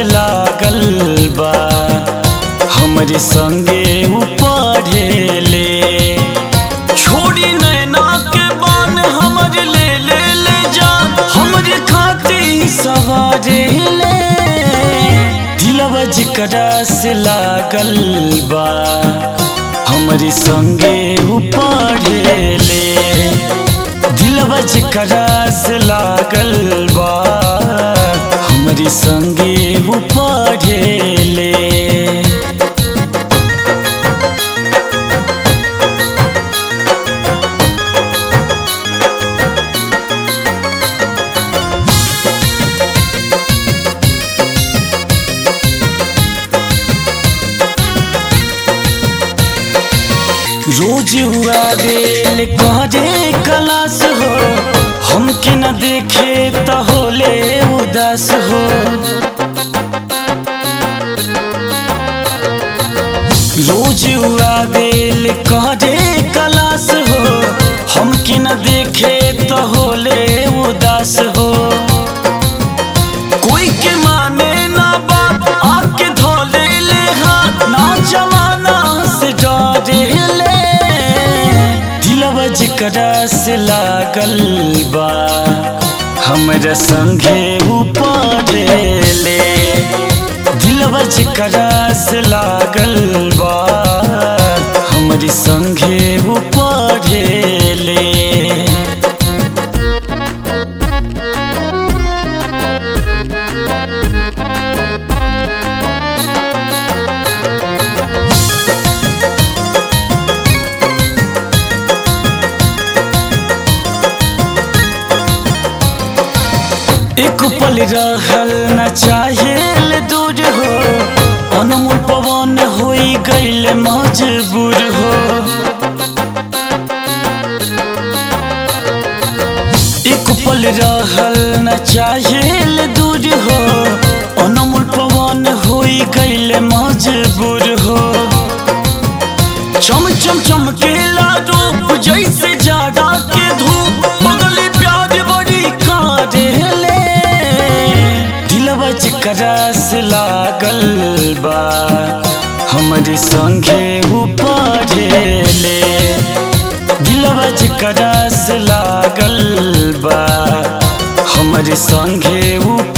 लागल बा हमरे संगे उ पढ़ेले छोड़ी नैना के बान हमर ले ले ले जा हमरे खातिर सवारे ले दिलवा जिकरा से लागल बा हमरे संगे उ पढ़ेले दिलवा जिकरा से लागल बा हमरे संगे उ पढ़ेले रोज हुआ बेल कहरे कलास हो हमके न देखे त होले उदास हो रोज हुआ बेल कहरे कलास हो हमके न देखे त होले उदास हो कोई के माने ना बात आके धोले ले हाथ ना जमाना से डरे ले दिलवा जिकरा से लागल बा हमरा संगे ऊपर ले दिलवा जिकरा से लागल बा हमरी संगे ऊपर ले एक पल रहल न चाहेल दूर हो अनमोल पवन होई गईल मजबूर हो एक पल रहल न चाहेल दूर हो अनमोल पवन होई गईल मजबूर हो चम चम चमकेला रूप जैसे जाड़ा के धूप बदले प्यार बड़ी कारेले दिलवा जिकरा से लागल बा हमरे संगे ऊपर ले दिलवा जिकरा से लागल बा हमरे संगे ऊपर